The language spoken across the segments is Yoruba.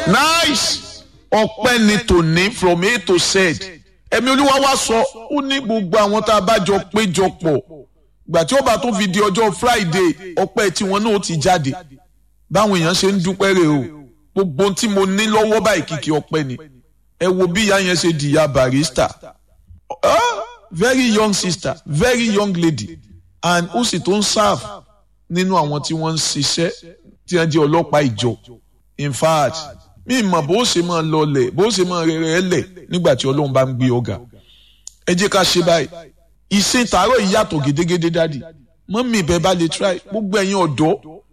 nice ọpẹ́ ni tòní from a to z ẹ̀mí olúwa wá sọ ó ní gbogbo àwọn tá a bá jọ péjọ pọ̀ gbà tí ó bá tó fi di ọjọ́ friday ọpẹ́ tiwọn náà ó ti jáde báwọn èèyàn ṣe ń dúpẹ́ rẹ̀ o gbogbo ohun tí mo ní lọ́wọ́ báyìí kìkì ọpẹ́ ni ẹ wo bí ìyá yẹn ṣe di ìyá barista ah, very young sister very young lady and ó sì tó ń serve nínú àwọn tí wọ́n ń ṣiṣẹ́ tí wọ́n jẹ́ ọlọ́pàá ìjọ in fact mi mọ̀ bó ṣe máa lọlẹ̀ bó ṣe máa rẹ̀rẹ̀ lẹ̀ nígbà tí ọlọ́run bá ń gbé ọ̀gá ẹ jẹ́ ká ṣe báyìí ìsìn tààrọ̀ yìí yàtọ̀ gédégédé dádì mọ́mí ìbẹ́ bá lè try gbogbo ẹ̀yin ọ̀dọ́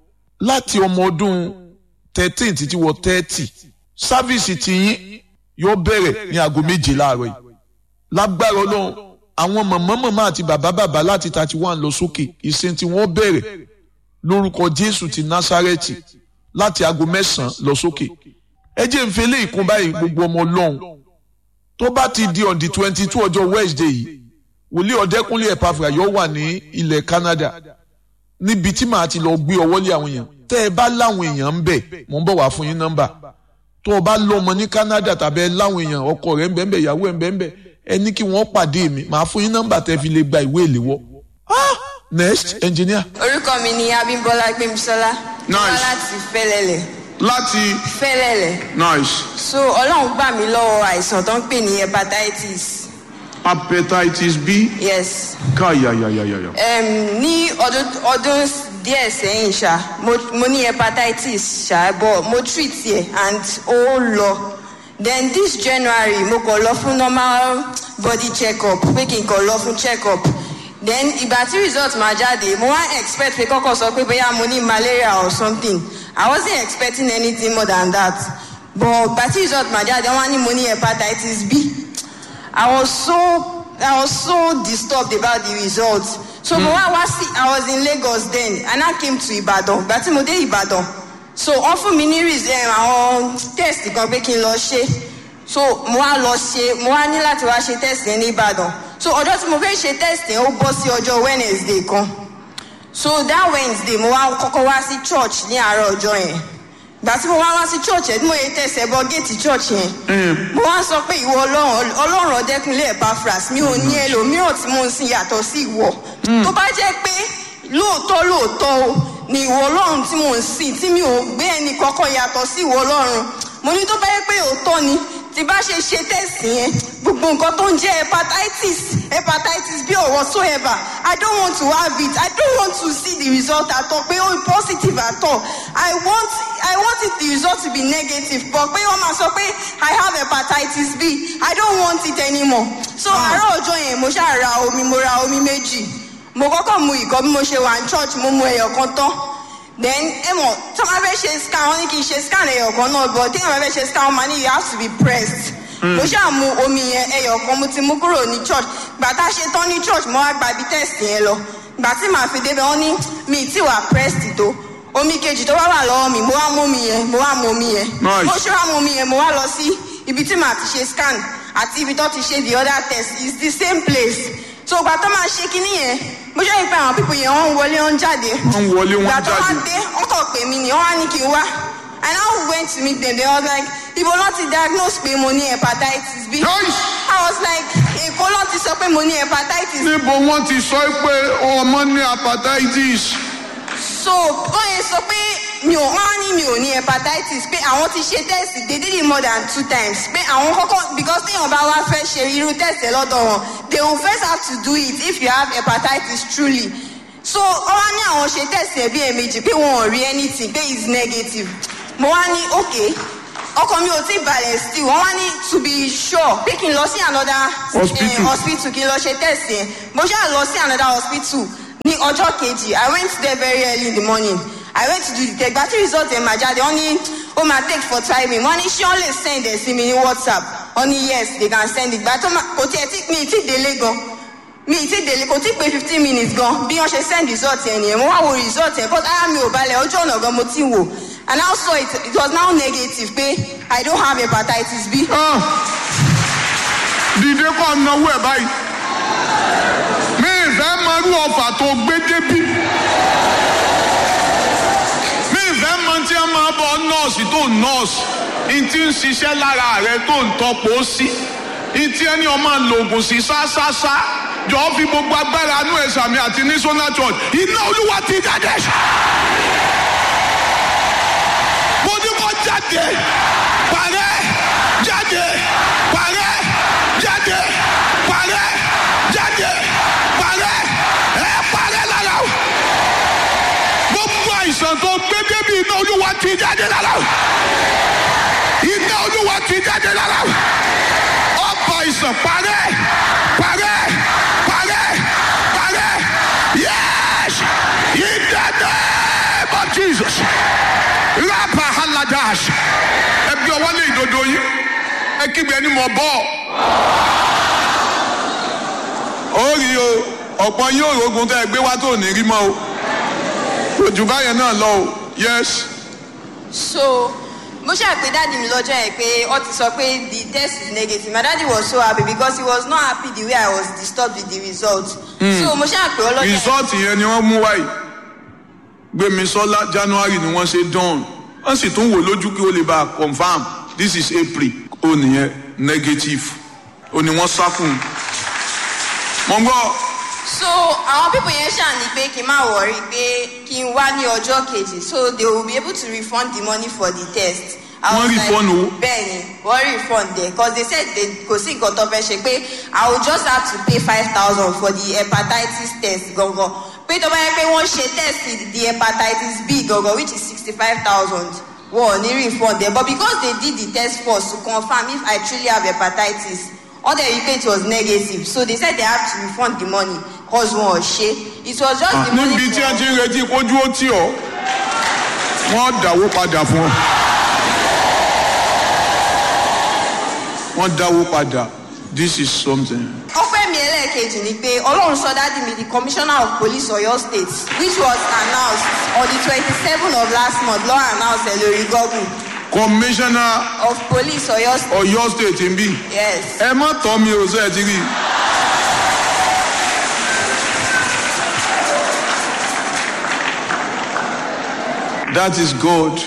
láti ọmọ ọdún thirteen títí wọ thirty sáfíìsì tiyín yóò bẹ̀rẹ̀ ní aago méje láàárọ̀ yìí lágbára ọlọ́run àwọn mọ̀mọ́ mọ̀mọ́ àti bàbá bàbá láti thirty one lọ sókè ìsìn tí wọ́n bẹ̀rẹ̀ lórúkọ jésù ti násárẹ́tì láti aago mẹ́sàn-án lọ sókè ẹ jẹ́ nfẹ́ lé ìkún báyìí gbogbo ọmọ ọlọ́run tó bá ti di on the twenty two ọjọ́ wednesday yìí wòlíì ọ̀dẹ́kúnlé ẹ̀pàfà yóò wà ní ilẹ̀ canada níbi tí màá ti lọ gbé ọwọ́ lé àwọn èèyàn tẹ́ ẹ bá láwọn èèyàn ń bẹ̀ mò ń bọ̀ wá fún yín nọ́mbà tó o bá lọ́mọ ní canada tàbí ẹ láwọn èèyàn ọkọ rẹ̀ ń bẹ̀ ń bẹ̀ ìyàwó ẹ̀ ń bẹ̀ ń bẹ̀ ẹ ní kí wọ́n pàdé mi màá fún yín nọ́mbà tẹ́ fi lè gba ìwé ìléwọ́ ah next engineer. orúkọ mi ni abimbola gbemisola Nice. wá láti fẹlẹlẹ láti fẹlẹlẹ nice so ọlọ́run gbà mí lọ́wọ́ àìsàn tó ń pè ní hepatitis hepatitis b yes káyàyàyàyà. um, ní ọdún ọdún díẹ̀ sẹ́yìn ṣá mo, mo ní hepatitis ṣá but mo treat ẹ̀ and ó lọ then this january mo kàn lọ fún normal body check up pé kí n kàn lọ fún check up then ìgbà tí result máa jáde mo wá expect pé kọ́kọ́ sọ pé bóyá mo ní malaria or something i wasnt expecting anything more than that but ìgbà tí result máa jáde wọ́n á ní mo ní hepatitis b i was so i was so disturbed about the result so mo wá wá sí i was in lagos then and i came to ibadan ìgbà tí mo dé ibadan so wọ́n fún mi ní result àwọn test kan pé kí n lọ ṣe so mo wá lọ ṣe mo wá ní láti wá ṣe test yẹn ní ìbàdàn so ọjọ́ tí mo fẹ́ ṣe test yẹn ó bọ́ sí ọjọ́ wednesday kan so that wednesday mo wá kọ́kọ́ wá sí church ní àárọ̀ ọjọ́ yẹn gbà tí mo wá wá sí church yẹn tí mo yẹ tẹ̀sẹ̀ bọ géètì church yẹn mo wá sọ pé ìwọ ọlọ́run ọlọ́run ọ̀dẹ́kunlé epaphras mi ò ní ẹlòmíràn tí mo ń sin yàtọ̀ sí ìwọ tó bá jẹ́ pé lóòótọ́ lóòótọ́ o ni ìwọ ọlọ́run tí mo ń sìn tí mi ò gbé ẹnì kọ́kọ́ yàtọ̀ sí ìwọ ọlọ́run mo ní tó bá yẹ pé òótọ́ ni tí bá ṣe ṣe tẹ̀sí yẹn gbogbo nǹkan tó ń jẹ́ hepatitis hepatitis bí or whatsoever i don't want to have it i don't want to see the result at all pé ó positive at all i want i want it the result to be negative but pé wọ́n máa sọ pé i have hepatitis b i don't want it anymore so àárọ̀ ọjọ́ yẹn mo ṣáà ra omi mo ra omi méjì mo kọ́kọ́ mu ìkọ́ bí mo ṣe wà ní church mo mu ẹyọ kan tán then ẹ mọ̀ tí wọ́n fẹ́ ṣe scan wọ́n ní kí n ṣe scan ẹyọ kan náà but tí wọ́n fẹ́ ṣe scan wọ́n máa ní you have to be pressed mo ṣáà mu omi yẹn ẹyọ kan mo ti mú kúrò ní church gbà tá a ṣe tán ní church mo wá gba ibi test yẹn lọ gbà tí màá fi débẹ̀ wọ́n ní mi ì tí wà pressed tó omi kejì tó wá wà lọ́wọ́ mi mo wá mú omi yẹn mo wá mú omi yẹn Nice. mo ṣe wá mú omi yẹn mo wá lọ sí ibi tí màá ti ṣe scan àti ibi tó ti ṣe the other test is the same place so gbà tó máa ṣe kinní yẹn mo ṣe ìpè àwọn pípọ̀ yẹn wọ́n ń wọlé wọ́n ń jáde Wọ́n ń wọlé, wọ́n ń gbà tó wá jáde. dé wọ́n kàn pè mí ni wọ́n wá ní kí n wá and I now went to meet them they was like ibo ló ti diagnose pé mo ní hepatitis b Nice. I was like èkó ló ti sọ pé mo ní hepatitis níbo wọ́n ti sọ pé ọmọ ní hepatitis. so wọ́n yẹn sọ pé mi ò wọ́n á ní mi ò ní hepatitis pé àwọn ti ṣe test they did it more than two times pé àwọn kọ́kọ́ because téèyàn bá wá fẹ́ ṣe irú test ẹ̀ lọ́dọ̀ wọn they will first have to do it if you have hepatitis truly so wọ́n wá ní àwọn ṣe test ẹ̀ bí ẹ̀mejì pé wọn ò rí anything pé it's negative mo wá ní okay ọkọ mi ò tí balẹ̀ still wọ́n wá ní to be sure pé kí n lọ sí another Hospital. eh, hospital kí n lọ ṣe test yẹn mo ṣáà lọ sí another hospital ní ọjọ́ kejì i went there very early in the morning i went to do the test gba tí result ẹ̀ máa jáde wọ́n ní ó máa take for timing wọ́n ní ṣé wọ́n lè send ẹ̀ sí mi ní whatsapp wọ́n ní yes they can send it gba tó máa kò tiẹ̀ tí mi ì tí délé gan mi ì tí délé kò tí pé fifteen minutes gan bí wọ́n ṣe send result ẹ̀ nìyẹn mo wá wo result ẹ̀ but ara mi ò balẹ̀ ọjọ́ ọ̀nà gan mo ti wò and I saw it it was now negative pé i don't have hepatitis b. Ah. dìde kọ́ náwó ẹ̀ báyìí. mi ì fẹ́ mọrú ọfà tó gbé débí. mi ì fẹ́ mọ tí a máa bọ nọ́ọ̀sì tó tó ń nọ́ọ̀sì ntí ń ṣiṣẹ́ lára rẹ tó ń tọpọ̀ sí ntí ẹni ọmọ lògùn sí sáṣáṣá jọ̀ọ́ fi gbogbo agbára anú ẹ̀sà mi àti ní sọ́nà church iná olúwa ti jáde. mo ní kó jáde parẹ́ jáde parẹ́ jáde parẹ́ jáde parẹ́ ẹ parẹ́ lára o. gbogbo àìsàn tó gbé débi iná olúwa ti jáde lára o. iná olúwa ti jáde lára o. ọ̀pọ̀ àìsàn parẹ́ parẹ́ parẹ́ parẹ́ yes in the name of Jesus rapa haladash ẹbí ọwọ́ lé ìdodo yìí ẹ kígbe ẹni mọ̀ bọ́ ó rí o ọ̀pọ̀ yóò rogun tẹ́ ẹ gbé wá tó ní rí mọ́ o òjò báyẹn náà lọ o yes so mo ṣáà pé dáàdi mi lọ́jọ́ yẹn pé ó ti sọ pé the test is negative my daddy was so happy because he was not happy the way i was disturbed with the result. so mo ṣáà pé ọlọ́jọ́ yẹn. rìsọ́ọ̀tì yẹn ni wọ́n mú wáyé gbémisọ́lá january ni wọ́n ṣe dán wọ́n sì tún wò lójú kí ó lè bá a confam this is april ó nìyẹn negative ó ní wọ́n sá fún un. mo ń gbọ́ so àwọn pipo yẹn ṣáà ní pé kí n má wọrí pé kí n wá ní ọjọ́ kejì so they will be able to refund the money for the test. I Wọ́n was refund owó? bẹ́ẹ̀ni wọ́n refund there cause they said they kò sí nǹkan tó fẹ́ ṣe pé i will just have to pay five thousand for the hepatitis test gangan pé tó bá yẹ pé wọ́n ṣe test the hepatitis b gangan which is sixty five thousand wọ́n ò ní refund there but because they did the test first to confirm if i truly have hepatitis all they repay it was negative so they said they have to refund the money cause wọn ò ṣe it was just the money níbi tí for ẹ ti ń retí kójú ó tì ọ́ wọ́n dáwó padà fún ọ. wọ́n dáwó padà this is something. ọpẹ́ mi ẹlẹ́ẹ̀kejì ni pé ọlọ́run sọ dádì mi the commissioner of police oyo state which was announced on the twenty-seven of last month law announced ẹ lórí google commissioner of police oyo state ọ̀yọ́ state ń bí yes ẹ má tọ́ mi ò sẹ́ẹ̀ ti rí i. that is God.